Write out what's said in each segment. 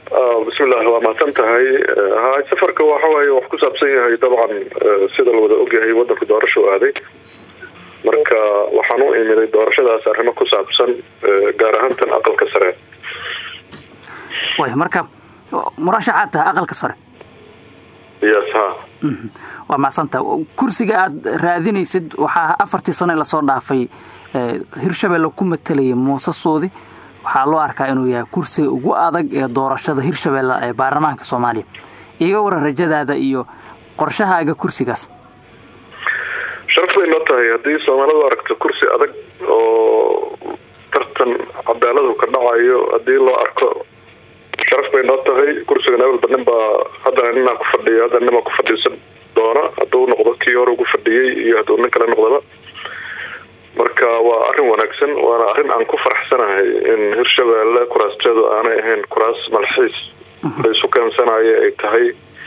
bismillahi waa mahadsan tahay hay safarka waxa waaye wax ku saabsan yahay dabcan sida la wada ogyahay wadanku doorasho aaday marka waxaan u imiday doorashadaas arrimo ku saabsan gaar ahaan tan aqalka sare way marka murashaxaad tahay aqalka sare yes ha waa macsanta kursiga aada raadinaysid waxaa afartii sane lasoo dhaafay hirshabelle ku matalayay muusasoodi waxaa loo arkaa inuu yahay kursiga ugu adag ee doorashada hirshabelle ee baarlamaanka soomaaliya iga waran rajadaada iyo qorshahaaga kursigaas sharaf bay noo tahay haddii soomaalidu aragto kursi adag oo tartan cadaaladu ka dhacayo haddii loo arko sharaf bay noo tahay kursigan awalba nin baa haddana ninaa ku fadhiya haddana ninbaa ku fadhiisan doona hadduu noqdo kii hore ugu fadhiyey iyo hadduu nin kale noqdaba marka waa arrin wanaagsan waana arrin aan ku faraxsanahay in hirshabelle kuraasteedu aanay ahayn kuraas malxiis la isu keensanayo ay tahay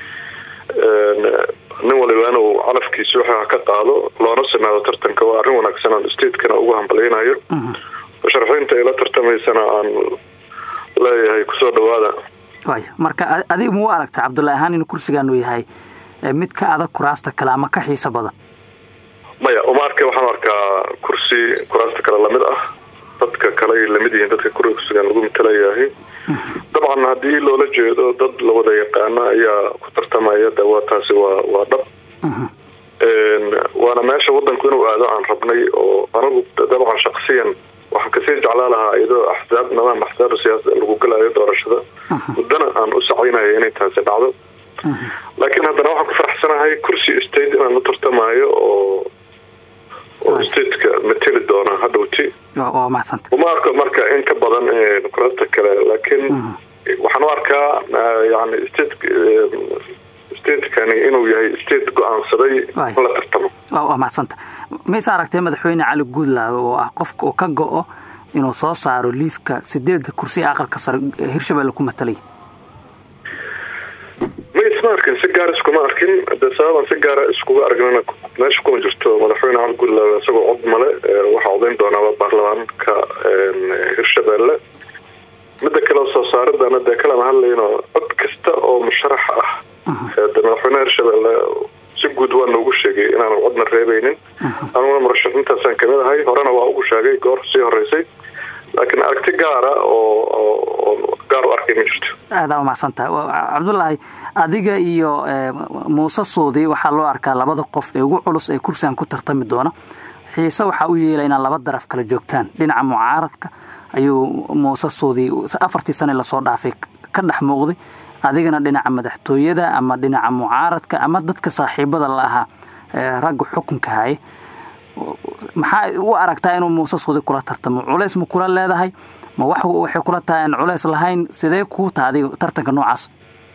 nin waliba inuu calafkiisa waxa ka qaado loona sinaado tartanka waa arrin wanaagsan aan stateskana ugu hambalyaynayo musharaxiinta ay la tartamaysana aan leeyahay kusoo dhawaada way marka adiga mau aragta cabdullahi ahaan inuu kursigaanu yahay mid ka adag kuraasta kale ama ka xiiso badan maya uma arkay waxaan arkaa kursi kuraasta kale lamid ah dadka kale ay lamid yihiin dadka kursigan lagu matalayahay dabcan haddii loola jeedo dad la wada yaqaano ayaa ku tartamaya de waa taasi waa waa dhab waana meesha wadanku inuu aado aan rabnay oo anagu dabcan shaksiyan waxaan kasii jeclaa lahaa iyadoo axsaab nidaam axsaab siyaasa lagu galayo doorashada muddana aan u sacaynaya inay taasi dhacdo laakiin haddana waxaan ku faraxsanahay kursi state inaan u tartamaayo oo oo stateka mateli doona hadhowti waa macsanta uma arko marka in ka badan kuraasta kale laakiin waxaan u arkaa yani state statekani inuu yahay state go-aansaday in la tartamo waa macsanta mayse aragtay madaxweyne cali guudlaawe oo ah qofka oo ka go-o inuu soo saaro liiska sideedda kursi ee aqalka sare hirshabelle ku matalaya ma isma arkin si gaar iskuma arkin de sababaan si gaara iskuga aragnana meesha kuma jirto madaxweyne cali guudlaawe isagoo cod male waxaa codayn doonaaba baarlamaanka hirshabelle midda kale soo saaridana dee kalama hadlayno cod kasta oo musharax ah de madaxweyneha hirshabelle si guud waa noogu sheegay inaanu codna reebeynin anuguna murashaxiintaasaan kamid ahay horena waa ugu sheegay goor sii horeysay laakiin aragti gaara oo gaar u arkay ma jirto aadaa umacsantaha cabdullaahi adiga iyo muuse suudi waxaa loo arkaa labada qof ee ugu culus ee kursigan ku tartami doona xiise waxaa u yeelay inaad laba daraf kala joogtaan dhinaca mucaaradka ayuu muuse suudi afartii sane lasoo dhaafay ka dhex muuqday adigana dhinaca madaxtooyada ama dhinaca mucaaradka ama dadka saaxiibada la ahaa ragga xukunka haye maxaa u aragtaa inuu muuse suudi kula tartamo culays ma kula leedahay ma wax waxay kula tahay aan culays lahayn sidee kuu taha adiga tartanka noocaas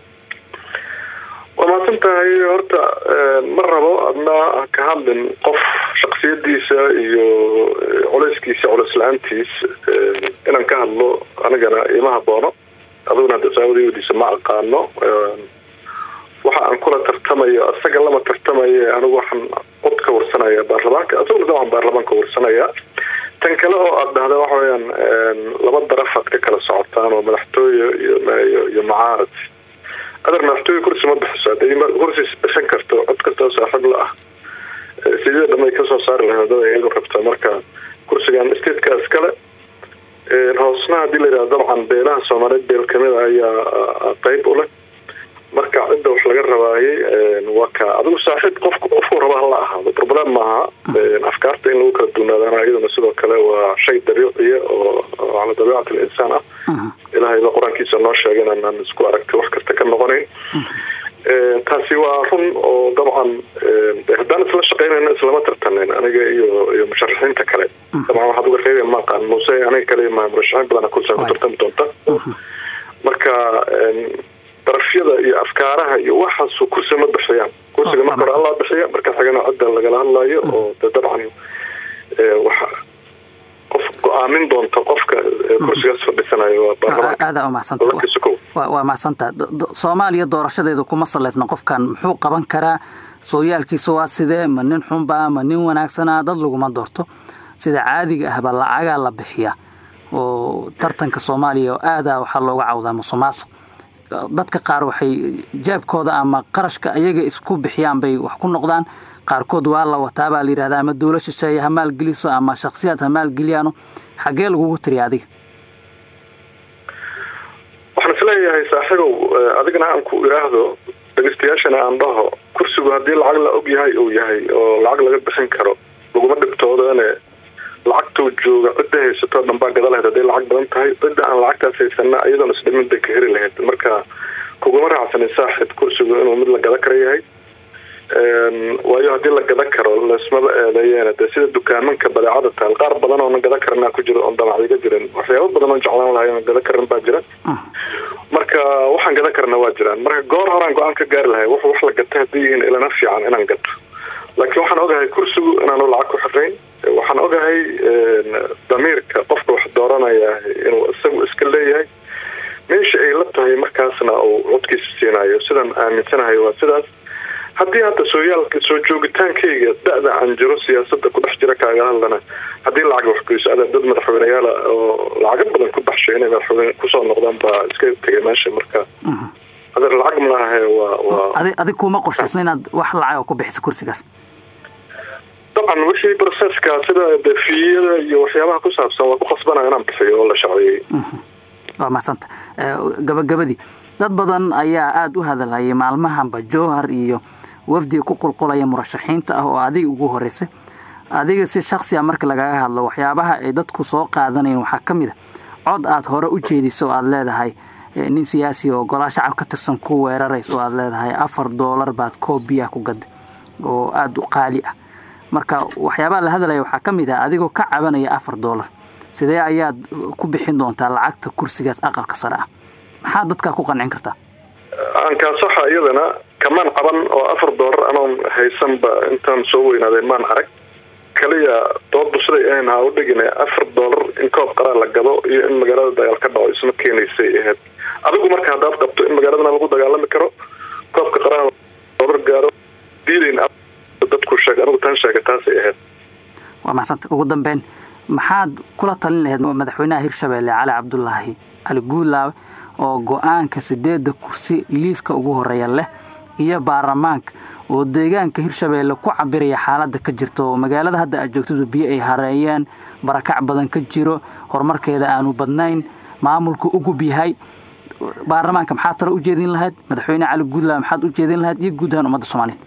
waa mahadsan tahay horta ma rabo adna ka hadlin qof shaksiyadiisa iyo culayskiisa culays la-aantiis inaan ka hadlo anigana ima haboono aduguna hadda saabadidiisa ma aqaano waxa aan kula tartamayo isaga lama tartamayo anigu waxaan cod ka warsanaya baarlamaanka isaguna dabcan baarlamaanka warsanaya tan kale oo aada dhahda waxa weyaan laba darafaad ka kala socotaan oo madaxtooye iyo iyo mucaarad adar madaxtooye kursi ma bixiso haday kursi bixin karto cod kastoo saaxiib la ah sidii dhamay kasoo saari lahayd dad iyagu rabta marka kursigan statekaas kale hoosna hadii la yihahdo dabcan beelaha soomaaliyeed beel kamid a ayaa qeyb u leh marka cidda wax laga rabaayay waa ka adigu saaxiib qofku qofku raba hala ahaado problem maaha afkaarta in lagu kala duunaadaana iyaduna sidoo kale waa shay dabiiciya oo cala dabiicat alinsaan ah ilahayba qur-aankiisa noo sheegay inaan isku aragtay wax kasta ka noqonayn taasi waa run oo dabcan haddaan isla shaqeynayna islama tartaneyn aniga iyo iyo musharaxiinta kale dabcan waxaad uga reebaya maaqaan muse aniga kale ma murashaxiin badan kursiga ku tartami doonta marka darafyada iyo afkaaraha iyo waxaasu kursiga ma bixiyaan kursiga marka hore allaa bixiya marka xigana cidda lagala hadlayo oo de dabcan waxa qof go-aamin doonta qofka kursigaas fadhisanayo aadaa umacsanta waa macsanta soomaaliya doorashadeedu kuma salaysna qofkan muxuu qaban karaa sooyaalkiisa waa sidee ma nin xunba ma nin wanaagsana dad laguma doorto sida caadiga ahba lacagaa la bixiya oo tartanka soomaaliya aadaa waxaa looga cawdaa musuqmaasuq dadka qaar waxay jeebkooda ama qarashka ayaga isku bixiyaan bay wax ku noqdaan qaarkood waa la wataa baa la yidhahda ama dowla shisheeye ha maalgeliso ama shaksiyaad ha maalgeliyaano xaggee lagugu tiriya adiga waxaan isleeyahay saaxiibow adigana aan ku idhaahdo dhegeystayaashana aan dhaho kursigu haddii lacag la og yahay uu yahay oo lacag laga bixin karo laguma dhibtoodane lacagtuu jooga cidda haysatoo dhan baa gada lahayd hadday lacag badan tahay cidda aan lacagtaas haysana iyadoona isdhimin bay ka heri lahayd marka kuguma raacsanin saaxib kursigu inuu mid la gada kara yahay waayo haddii la gada karo laismaba eedeeyeen de sida dukaamanka badeecada taal qaar badan oona gada karanaa ku jiro oon damacdiga jirin waxyaaba badan oon jeclaan lahay oon gada karan baa jira marka waxaan gada karna waa jiraan marka goor horaan go-aan ka gaari lahay w wax la gata haddii yihiin ilana fiican inaan gato laakiin waxaan ogahay kursigu inaanu lacag ku xaqayn waxaan ogahay damiirka qofka wax dooranaya inuu isagu iska leeyahay meesha ay la tahay markaasna uu codkiisa siinayo sidaan aaminsanahay waa sidaas haddii hadda sooyaalka soo joogitaankayga da-da aan jiro siyaasada ku dhex jira kaaga hadlana haddii lacag waxgoyso ada dad madaxweyneyaala oo lacago badan ku baxshay inay madaxweyne kusoo noqdaan baa iska tegay meesha marka adeer lacag maahe waa waa adi adig kuma qorshaysna inaad wax lacag ku bixiso kursigaas dabcan wixii processka sida defiyada iyo waxyaabaha ku saabsan waa ku qasbanaya inaan bixiyo oo la shacbeeyey waa mahadsanta gabagabadii dad badan ayaa aada u hadalhayay maalmahanba jowhar iyo wafdiga ku qulqulaya murashaxiinta ah oo adiga ugu horeysay adiga si shaksiya marka lagaga hadlo waxyaabaha ay dadku soo qaadanayeen waxaa ka mid a cod aad hore u jeediso oo aada leedahay nin siyaasi oo golaa shacab ka tirsan ku weerarays oo aada leedahay afar doolar baad koob biyaha ku gaday oo aada u qaali ah marka waxyaabaha la hadalaya waxaa ka mid ah adigoo ka cabanaya afar doolar sidee ayaad ku bixin doontaa lacagta kursigaas aqalka sare ah maxaa dadkaa ku qancin kartaa aankaasaxa iyadana kamaan caban oo afar doolar anoon haysanba intaan soo weynaaday maan arag kaliya doodu siday ahayn ha u dhigine afar doolar in koob qaraa la gado iyo in magaalada dagaal ka dhaco isma keenaysay ahayd adigu marka haddaad qabto in magaaladana lagu dagaalami karo koobka qaraa doolar gaaro diidayn dadku sheeg anigu taan sheega taasay ahayd waa maxsanta ugu dambeyn maxaad kula talin lahayd madaxweynaha hirshabeelle cali cabdulaahi cali guulaawe oo go-aanka sideedda kursi liiska ugu horeeya leh iyo baarlamaanka oo deegaanka hirshabeelle ku cabiraya xaaladda ka jirta oo magaalada hadda aad joogtadu biyo ay hareeyeen barakac badan ka jiro horumarkeeda aanu badnayn maamulku ugub yahay baarlamaanka maxaad talo u jeedin lahayd madaxweyne cali guulaawe maxaad u jeedin lahayd iyo guud ahaan ummadda soomaaliyeed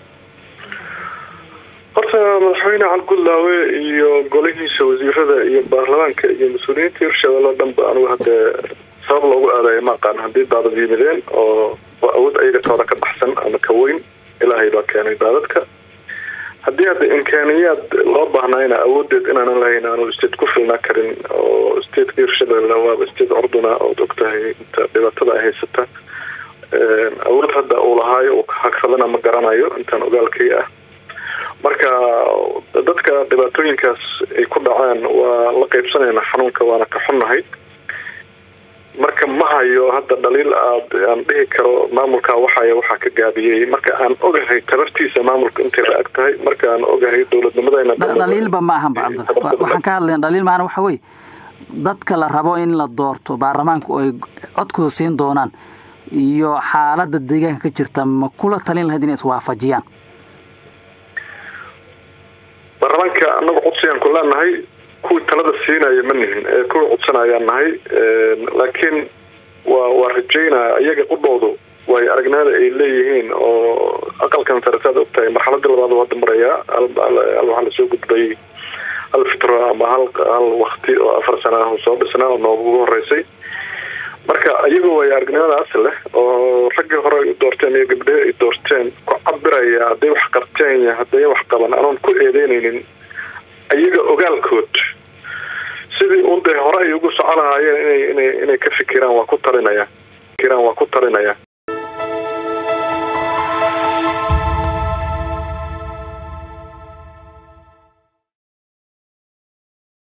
horta madaxweyne calgudlaawe iyo golihiisa wasiirada iyo baarlamaanka iyo mas-uuliyiinta hirshabelle o dhan ba anigu haddee sabab loogu aadayo ma aqaan haddii daadad yimideen oo awood ayaga tooda ka baxsan ama ka weyn ilaahay baa keenay daadadka haddii hadda imkaaniyaad loo baahnayna awoodeed inaanan lahayn aanu state ku filnaa karin oo stateka hirshabelle waaba state curduna ood ogtahay inta dhibaatada ay haysata awood hadda uu lahaayo uu hagsadana ma garanayo intaan ogaalkay ah marka dadka dhibaatooyinkaas ay ku dhaceen waa la qaybsanayna xanuunka waana ka xunnahay marka ma hayo hadda dhaliil aad aan dhihi karo maamulka waxay waxaa ka gaabiyey marka aan ogahay tabartiisa maamulka intay la ag tahay marka aan ogahay dowladnimadayna dhaliilba ma ahanba cabdal waxaan ka hadlayn dhaliil maahana waxa weye dadka la rabo in la doorto baarlamaanku ay codkooda siin doonaan iyo xaaladda deegaanka ka jirta ma kula talin lahayd inay iswaafajiyaan baarlamaanka anagu codsigaan ku leenahay kuwii talada siinaya ma nihin ee kuwii codsanayaan nahay laakiin waa waa rajeynaya iyaga qudhoodu way aragnimada ay leeyihiin oo aqalkan sare saad ogtahay marxaladii labaad hadda marayaa waxaa lasoo gudbay hal fitro ama hal hal wakti oo afar sana ah soo dhisnaa oo noogugu horeysay marka iyagu way aragnimadaas leh oo raggii hore ay u doorteen iyo gabdhehi ay doorteen ku cabiraya hadday wax qabteen iyo hadday wax qaban anoon ku eedeynaynin iyaga ogaalkood sidii un dee hore ay ugu soco lahaayeen inay inay inay ka fikiraan waa ku talinaya fikiraan waa ku talinaya